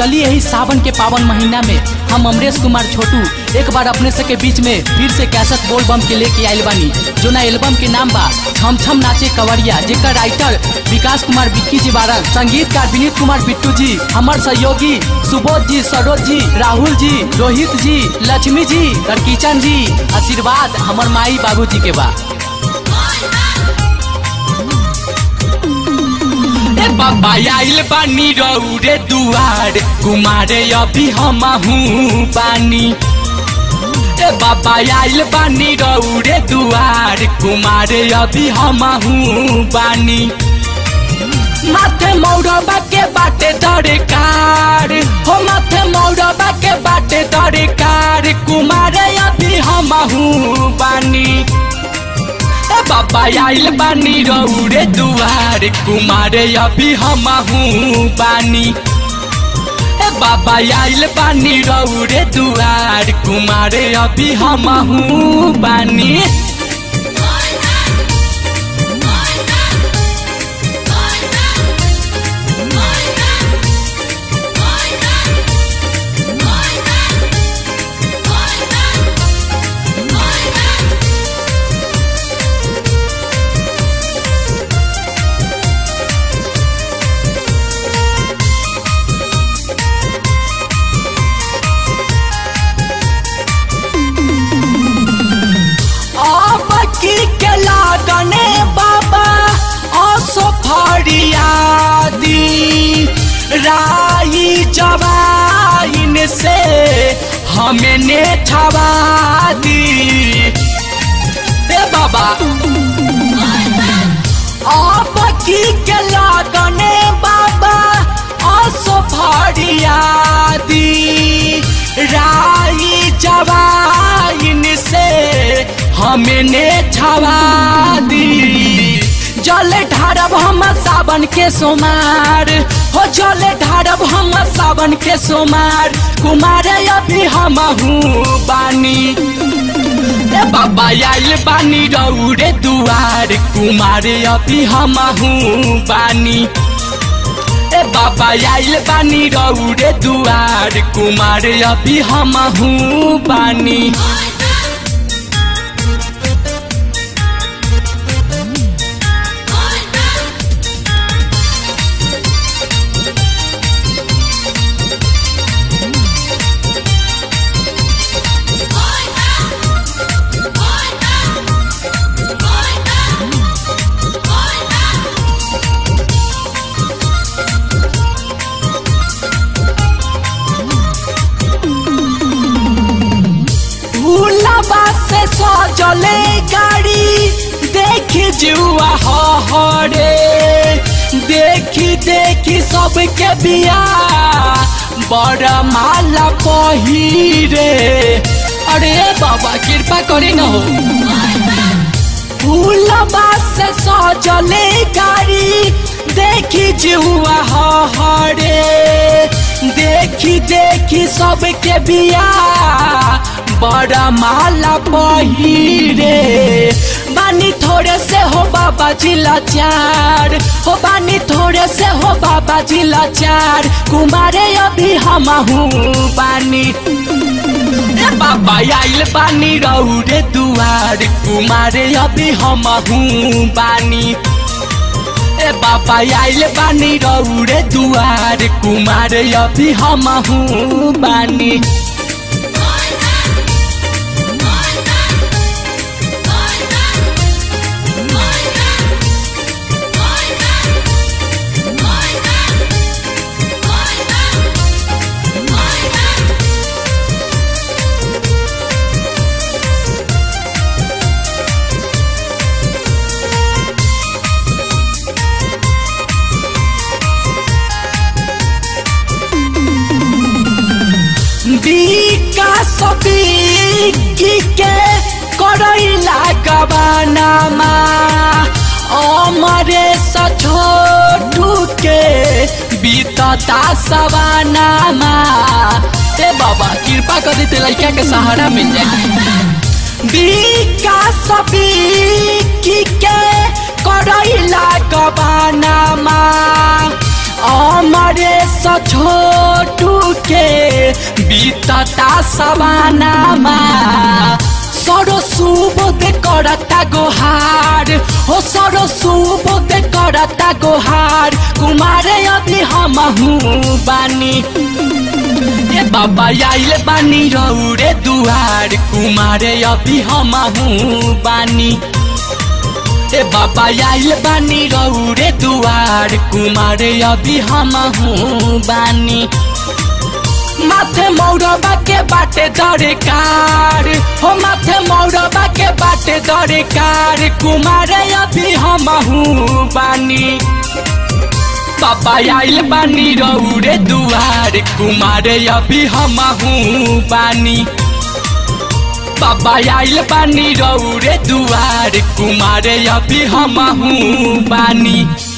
चलिए यही सावन के पावन महीना में हम अमरेश कुमार छोटू एक बार अपने सबके बीच में फिर से कैसेट बोल बम के लेके आयल बानी जो ना एल्बम के नाम बा छम छम नाचे कवरिया जेकर राइटर विकास कुमार बिक्की जी बारन संगीतकार विनीत कुमार बिट्टू जी हमार सहयोगी सुबोध जी सरोज जी राहुल जी रोहित जी लक्ष्मी जी और किचन जी आशीर्वाद हमर माई बाबू जी के बा ए बाबा आइल बानी रौरे दुआर कुमारे अभी हमहू बानी ए बाबा आइल बानी रौरे दुआर कुमारे अभी हमहू बानी माथे मौरबा के बाटे दरकार हो माथे मौरबा के बाटे दरकार कुमारे अभी हमहू बानी ए बाबा आइल बानी रौरे दुआर कुमारे अभी हमहू बानी ए बाबा आइल बानी रौरे दुआर कुमारे अभी हमहू बानी अब की के लागने बाबा असो फरियादी राई जवाइन से हमें ने छवा दी ए बाबा अब की के लागने बाबा असो फरियादी राई जवाइन से हमने छवा दी जल ढारब हम सावन के सोमार हो जल ढारब हम सावन के सोमार कुमार अभी हमहू बानी ए बाबा आइल बानी रौरे दुआर कुमार अभी हमहू बानी ए बाबा आइल बानी रौरे दुआर कुमार अभी हमहू बानी भूलबा से सजले गाड़ी देखी जुआ हरे देखी देखी सबके बिया बड़ा माला पहिरे अरे बाबा कृपा करे न हो फूलबा से सजले गाड़ी देखी जुआ हरे देखी देखी सबके बिया बड़ा माला पहिरे बानी थोड़े से हो बाबा जिला चार हो बानी थोड़े से हो बाबा जिला चार कुमारे अभी हमहू बानी ए बाबा आइल बानी रौरे दुआर कुमारे अभी हमहू बानी ए बाबा आइल बानी रौरे दुआर कुमारे अभी हमहू बानी विकास बिकी के करैला गबानामा अमरे छोटू के बीतता सवानामा ए बाबा कृपा कर देते लड़का के सहारा मिल जाए विकास बिकी के करैला गबानामा अमरे छोटू बीतता सवानामा सरो सुबोध करता गोहार हो सरो सुबोध करता गोहार कुमारे अभी हम बानी ए बाबा आइल बानी रौरे दुआर कुमारे अभी हम बानी ए बाबा आइल बानी रौरे दुआर कुमारे अभी हम बानी माथे मौरबा के बाटे दरकार हो माथे मौरबा के बाटे दरकार कुमारे अभी हम बानी बाबा आइल बानी रौरे दुआर कुमारे अभी हम बानी बाबा आइल बानी रौरे दुआर कुमारे अभी हम बानी